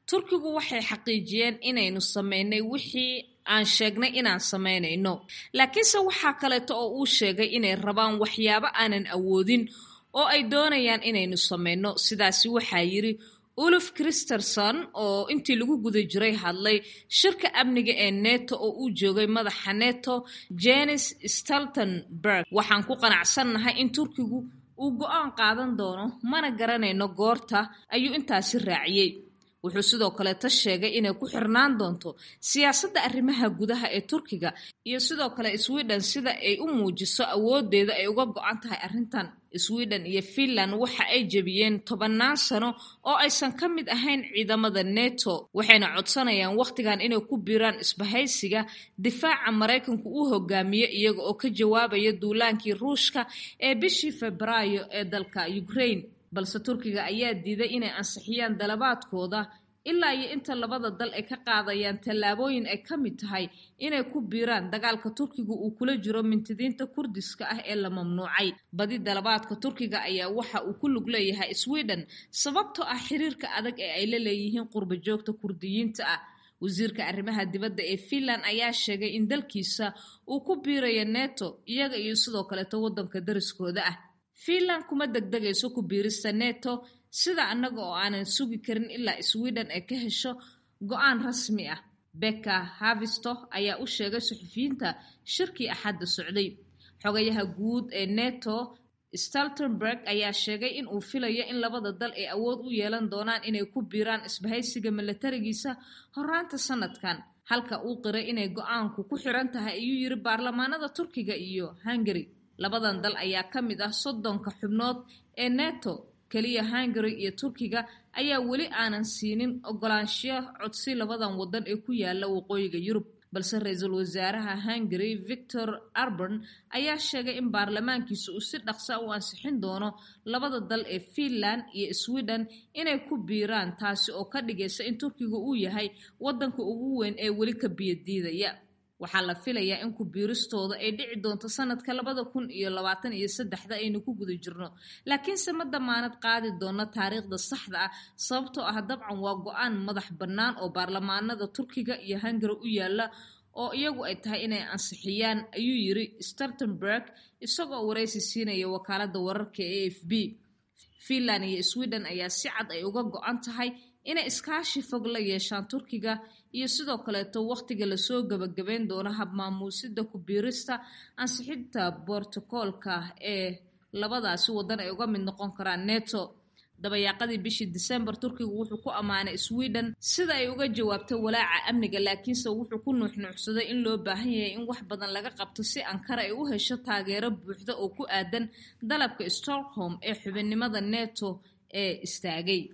turkigu waxay xaqiijiyeen inaynu sameynay wixii aan sheegnay inaan samaynayno laakiinse waxaa kaleeto oo uu sheegay inay rabaan waxyaabo aanan awoodin oo ay doonayaan inaynu samayno sidaasi waxaa yidhi uluf christerson oo intii lagu guda jiray hadlay shirka amniga ee neto oo uu joogay madaxa neto jenis staltenberg waxaan ku qanacsannahay in turkigu uu go-aan qaadan doono mana garanayno goorta ayuu intaasi raaciyey wuxuu sidoo kaleeta sheegay inay ku xirnaan doonto siyaasadda arrimaha gudaha ee turkiga iyo sidoo kale sweden sida ay u muujiso awoodeeda ay uga go-an tahay arrintan sweden iyo finland waxa ay jebiyeen tobannaan sano oo aysan ka mid ahayn ciidamada neto waxayna codsanayaan wakhtigan inay ku biiraan isbahaysiga difaaca maraykanku uu hogaamiye iyaga oo ka jawaabaya duulaankii ruushka ee bishii febraayo ee dalka ukraine balse turkiga ayaa diiday inay ansixiyaan dalabaadkooda ilaa iyo inta labada dal ay ka qaadayaan tallaabooyin ay ka mid tahay inay ku biiraan dagaalka turkiga uu kula jiro mintidiinta kurdiska ah ee la mamnuucay badi dalabaadka turkiga ayaa waxa uu ku lug leeyahay sweden sababtoo ah xiriirka adag ee ay la leeyihiin qurba joogta kurdiyiinta ah wasiirka arrimaha dibadda ee finland ayaa sheegay in dalkiisa uu ku biirayo neto iyaga iyo sidoo kaleeto waddanka dariskooda ah finland kuma degdegayso ku biirista neto sida annaga oo aanan sugi karin ilaa sweden ay ka hesho go-aan rasmi ah becka havisto ayaa u sheegay suxufiyiinta shirkii axadda socday xogayaha guud ee neto staltenberg ayaa sheegay in uu filayo in labada dal ay awood u yeelan doonaan inay ku biiraan isbahaysiga milatarigiisa horaanta sanadkan halka uu qiray inay go-aanku ku xiran tahay ayuu yiri baarlamaanada turkiga iyo hungary labadan dal ayaa ka mid ah soddonka xubnood ee neto keliya hungary iyo turkiga ayaa weli aanan siinin ogolaanshiyo codsi labadan waddan ee ku yaala waqooyiga yurub balse ra-iisul wasaaraha hungary victor arban ayaa sheegay in baarlamaankiisa uu si dhaqsa u ansixin doono labada dal ee finland iyo sweden inay ku biiraan taasi oo ka dhigaysa in turkiga uu yahay waddanka ugu weyn ee weli ka biyadiidaya waxaa la filayaa in ku biiristooda ay dhici doonto sanadka labada kun iyo labaatan iyo saddexda aynu ku guda jirno laakiinse ma damaanad qaadi doono taariikhda saxda ah sababtoo ah dabcan waa go-aan madax bannaan oo baarlamaanada turkiga iyo hungary u yaala oo iyagu ay tahay inay ansixiyaan ayuu yiri startenberg isagoo waraysi siinaya wakaalada wararka ee a f b finland iyo sweden ayaa si cad ay uga go-an tahay inay iskaashi fog la yeeshaan turkiga iyo sidoo kaleeto wakhtiga lasoo gebagabeyn doono habmaamuusida ku biirista ansixinta bortokoolka ee labadaasi waddan ay uga mid noqon karaan neto dabayaaqadii bishii disembar turkigu wuxuu ku ammaanay sweden sida ay uga jawaabtay walaaca amniga laakiinse wuxuu ku nuuxnuuxsaday in loo baahan yahay in wax badan laga qabto si ankara ay u hesho taageero buuxda oo ku aadan dalabka stockholm ee xubinnimada neto ee istaagay